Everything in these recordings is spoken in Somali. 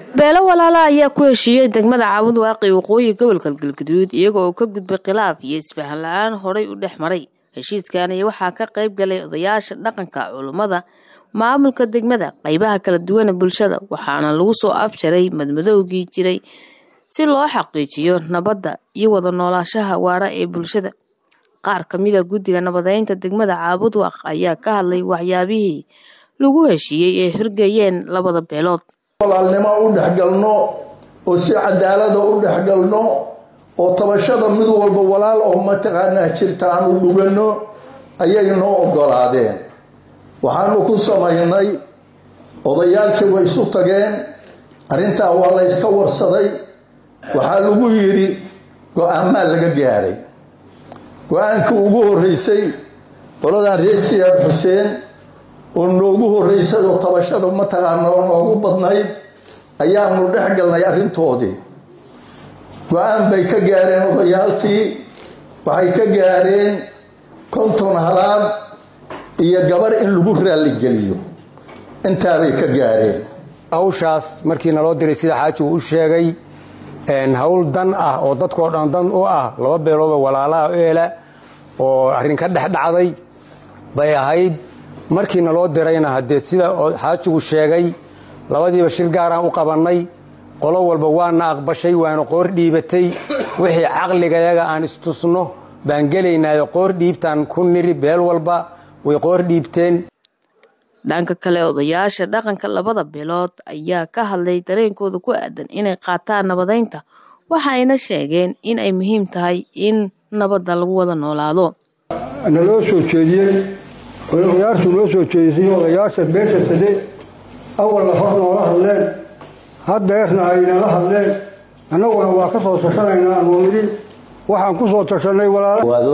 beelo walaala ayaa ku heshiiyey degmada caawud waaqi waqooyi gobolka galgaduud iyaga oo ka gudbay khilaaf iyo isfahan la-aan horay u dhex maray heshiiskan iyo waxaa ka qayb galay odayaasha dhaqanka culummada maamulka degmada qaybaha kala duwana bulshada waxaana lagu soo afjaray madmadowgii jiray si loo xaqiijiyo nabadda iyo wada noolaashaha waara ee bulshada qaar ka mida guddiga nabadeynta degmada caabud waaq ayaa ka hadlay waxyaabihii lagu heshiiyey ee hirgayeen labada beelood walaalnimo u dhexgalno oo si cadaalada u dhexgalno oo tabashada mid walba walaal oo mataqaanaa jirta aan u dhugano ayay noo ogolaadeen waxaanu ku samaynay odayaalkii way isu tageen arrintaa waa la yska warsaday waxaa lagu yidhi go-aamaa laga gaaray go-aankii ugu horreysay qoladan reer siyaad xuseen oo noogu horreysay oo tabashada mataqaana oo noogu badnayd ayaanu dhex galnay arrintoodii go-aan bay ka gaareen odayaalkii waxay ka gaareen konton halaad iyo gabar in lagu raalligeliyo intaabay ka gaareen hawshaas markii naloo diray sida xaaji uu u sheegay hawl dan ah oo dadkoo dhan dan u ah laba beeloodoo walaalaha eela oo arrin ka dhex dhacday bay ahayd markii naloo dirayna haddee sida xaajigu sheegay labadiiba shir gaaraan u qabannay qolo walba waana aqbashay waana qoor dhiibatay wixii caqligayaga aan istusno baan gelaynaayo qoor dhiibtaan ku niri beel walba way qoor dhiibteen dhanka kale odayaasha dhaqanka labada beelood ayaa ka hadlay dareenkooda ku aadan inay qaataan nabadeynta waxa ayna sheegeen in ay muhiim tahay in nabadda lagu wada noolaado naloo soo jeediyey odayaashu noo soo jeedisay odayaasha beesha sade awalna hor noola hadleen haddeerna aynala hadleen annaguna waa ka soo tashanaynaa anu nidhi waxaan ku soo tashanay walaalawaado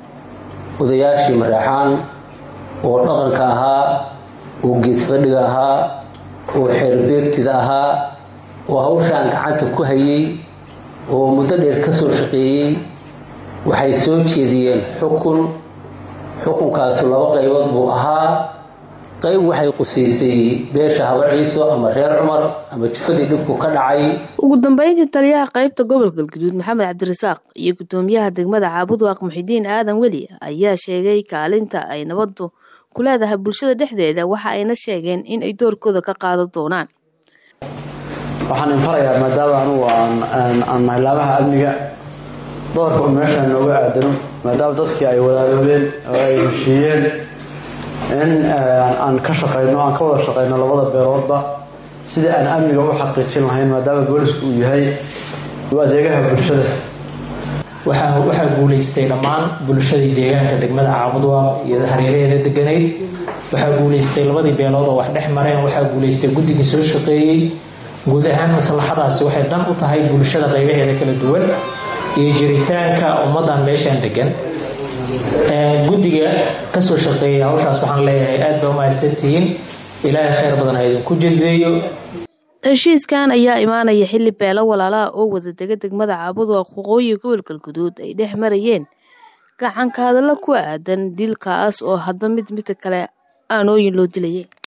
odayaashii maraexaan oo dhaqanka ahaa oo geedfadhiga ahaa oo xeerbeegtida ahaa oo hawshaan gacanta ku hayay oo muddo dheer ka soo shaqeeyey waxay soo jeediyeen xukun xukunkaasu laba qaybood buu ahaa qayb waxay qusaysay beesha haba ciiso ama reer cumar ama jufadii dhibku ka dhacay ugu dambeyntii taliyaha qaybta gobolka galguduud maxamed cabdirasaaq iyo guddoomiyaha degmada caabudwaaq muxidiin aadan weli ayaa sheegay kaalinta ay nabaddu ku leedahay bulshada dhexdeeda waxa ayna sheegeen in ay doorkooda ka qaadan doonaan waxaan infarayaa maadaama anugu aan nahay laabaha amniga doorka u meeshaan nooga aadano maadaama dadkii ay wadaaloobeen oo ay heshiiyeen in aan ka shaqayno aan ka wada shaqayno labada beeloodba sidii aan amniga u xaqiijin lahayn maadaama boolisku uu yahay u adeegaha bulshada waxaa guulaystay dhammaan bulshadii deegaanka degmada caabudwaaq iyo hareeraheeda deganayd waxaa guulaystay labadii beelood oo wax dhex mareen waxaa guulaystay guddigii soo shaqeeyey guud ahaan maslaxadaasi waxay dan u tahay bulshada qaybaheeda kala duwan iyo jiritaanka ummadan meeshaan degan guddiga kasoo shaqeeyay hawshaas waxaan leeyahay aad baa umahadsantihiin ilaahay khayr badan ha idinku jazeeyo heshiiskan ayaa imaanaya xilli beelo walaalaha oo wada dega degmada caabudwaaq waqooyi gobolka galguduud ay dhex marayeen gacanka hadallo ku aadan dilkaas oo hadba mid midka kale aanooyin loo dilayay